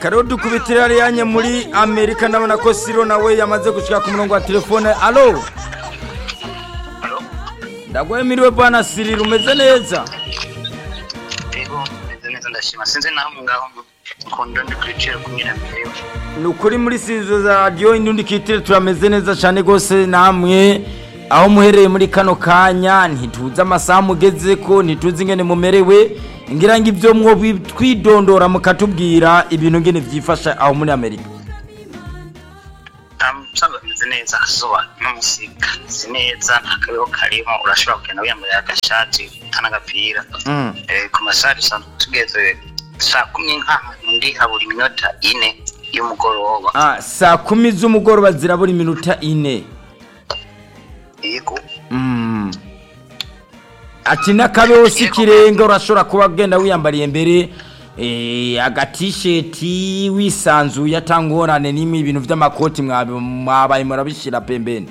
reka rero dukubitire ariyanye muri amerika ndabona ko siro nawe yamaze gushyira ku murongo wa telefone alo ndaguhe miriwe bwana sirira umeze neza Ego, meze neza ndashima sinzi naho ngaho mukunda ndi kwicira kumwe na mbere ni ukuri muri sizo za radiyo indundi kitire turameze neza cyane rwose namwe aho muhereye muri kano kanya ntituzi amasaha mugeze ko ntituzi ingene mumerewe ngira ngo ibyo mwo twidondora mukatubwira ibintu ngene byifasha aho muri amerika usanga bimeze neza akazuba n'umusika si neza nta kabeho karimo urashobora kugenda wiyambaye agashati n'agapira Mm. Eh, ku masaha dusanzwe tugeze saa kumi nk'ahantu ndi habura iminota ine y'umugoroba Ah, saa kumi z'umugoroba zirabura iminota ine yego Mm. ati n'akabeho si ikirenga urashobora kuba agenda wiyambariye mbere eh, agatisheti wisanzuye atangorane n'imwe ibintu by'amakoti mwabi- mwabaye murabishyira pembeni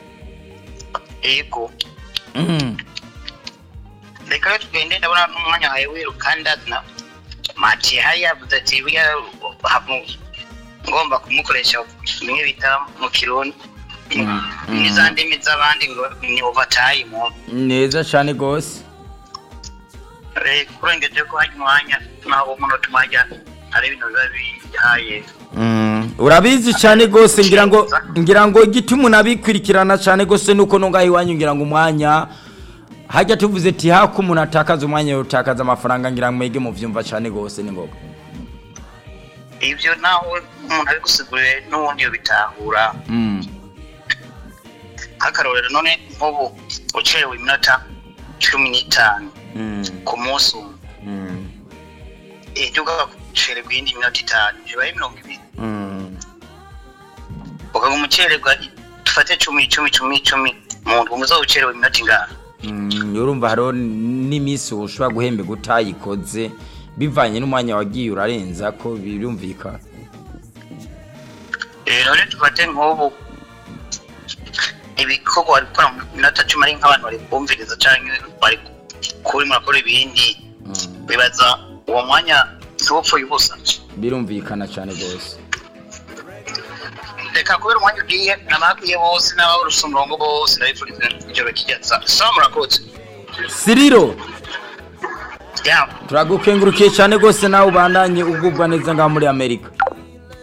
yego Mm. reka rero tugende ndabona n'umwanya wawe wiruka ndazina mati hari yavuze ati buriya havu- ngomba kumukoresha bimwe bita mu kirundi Mm. n'iza ndimi z'abandi ngo ni overtime neza cyane rwose Eh, kurengeje ko hari umwanya naho umunota umwanya hari ibintu biba bihaye Mm. urabizi cyane rwose ngira ngo ngira ngo igituma unabikurikirana cyane rwose nuko nungaho iwanyu ngira ngo umwanya hajya tuvuze ati hako umuntu atakaza umwanya yotakaza amafaranga ngira ngo mwege muvyumva cyane rwose ni ngombwa ibyo naho umuntu abigusiguriye n'ubundi bitahura Mm. nk'akarorero none nk'ubu ucerewe iminota cumi n'itanu Mm. ku munsi umwe Mm. ejo ugacererwa iyindi minota itanu bibaye mirongo ibiri Mm. ukaguma ucererwa dufate cumi cumi cumi cumi mu ndwi umuzo ucerewe iminota ingana Mm, urumva hariho n'iminsi ushobora guhemberwa utayikoze bivanye n'umwanya wagiye urarenza ko birumvikana Eh, none dufate nk'ubu ibikorwa bari gukora mu minota cumi ari nk'abantu bari kumviriza cyangwa bari kuri murakora ibindi Mm, bibaza uwo mwanya ntiwupfuye ubusa birumvikana cyane rwose reka kubera umwanya ugiye n'abakwiye bose n'ababa urusumburongo bose ndabifuriza ijoro ry'icyatsi sawa murakoze siriro yawe turagukengurukiye cyane rwose nawe ubandanye ugubwa neza ngaho muri amerika